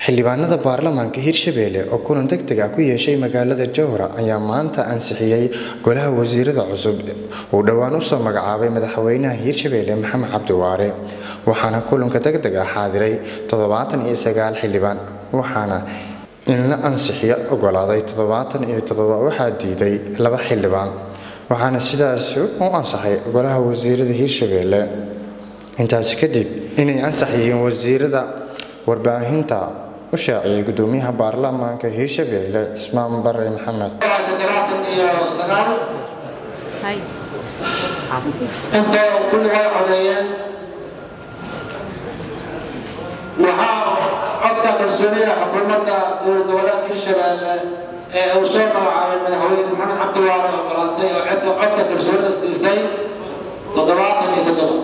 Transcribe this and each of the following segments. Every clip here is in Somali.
xildhibaanada baarlamaanka hirshabeelle oo kulan deg deg ah ku yeeshay magaalada jowhara ayaa maanta ansixiyey golaha wasiirada cusub uu dhowaan usoo magacaabay madaxweynaha hirshabeelle maxamed cabdiwaare waxaana kulanka deg deg ah xaadiray toddobaatan iyo sagaal xildhibaan waxaana in la ansixiyo ogolaaday toddobaatan iyo toddoba waxaa diiday laba xildhibaan waxaana sidaas u ansaxay golaha wasiirada hirshabeelle intaasi kadib inay ansax yihiin wasiirada warbaahinta u shaaciyay gudoomiyaha baarlamaanka hirshabeelle cismaan bare maxamed inta kulligaa codeeyeen waxaa codka kalsoonida xukuumadda dowlad goboleedka hirshabeelle ee uu soo magacaabay madaxweyne maxamed cabdiwaare ogolaatay oo codka kalsoonida siisay toddobaatan iyo toddoba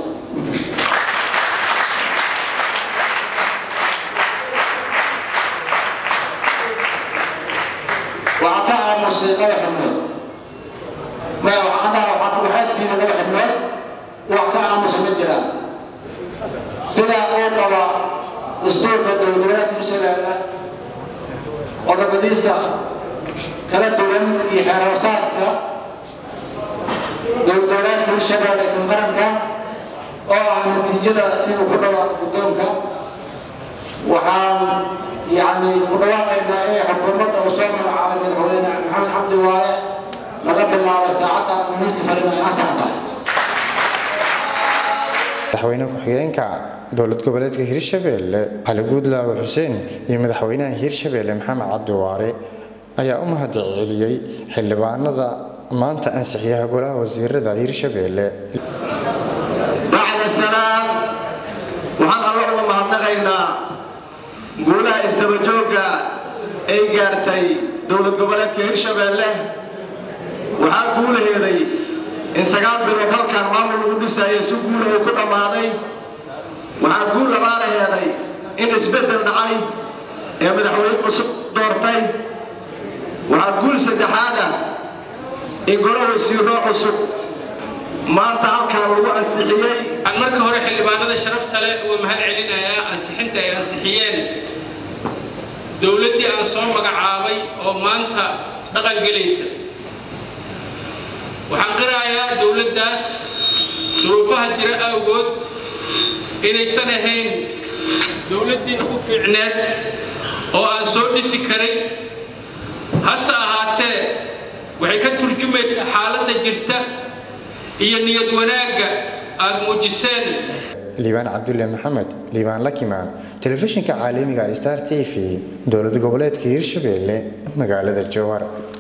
waxaa ka aamusay laba xibnood maya waxaan dhaha waxaa waxaa diiday laba xibnood wax ka aamusa ma jiraan sidaa uu qaba dastuurka dowlad goboleedka hirshabeelle qodobadiisa kala duwan iyo xeeroosaadka dowlad goboleedka hirshabeelle kan qaranka oo ah natiijada inuu ku dhawaaqo guddoonka waxaan يعني مدواقعنا ايه حكومة وصوم على مدحوين محمد عبد الوالي لقد الله ساعتها الناس فرنا أسعدها madaxweyne ku-xigeenka dowlad goboleedka hirshabeelle cali guudlaawe xuseen iyo madaxweynaha hirshabeelle maxamed cabdiwaare ayaa u mahad celiyey xildhibaanada maanta ansixiyaha golaha wasiirada hirshabeelle bacda salaam waxaan alla uga mahadnaqaynaa guulaha isdabajooga ay gaartay dowlad goboleedka hirshabeelle waxaa guulaheeday in sagaal bilood halkaan maamul lagu dhisaya si guula uu ku dhammaaday waxaa guul labaalaheeday in isbeddel dhacay ee madaxweyne cusub doortay waxaa guul saddexaada in golo wasiiro cusub maanta halkaan lagu ansixiyey aan marka hore xildhibaanada sharafta leh uga mahad celinayaa ansixinta ay ansixiyeen dowladdii aan soo magacaabay oo maanta dhaqan gelaysa waxaan qirayaa dowladdaas duruufaha jira awgood inaysan ahayn dowladdii ugu fiicneed oo aan soo dhisi karin hase ahaatee waxay ka turjumaysaa xaaladda jirta iyo niyad wanaagga aad muujiseen liibaan cabdulle maxamed liibaan lakimaan telefishinka caalamiga star t v dowlad goboleedka hirshabeelle magaalada jowhar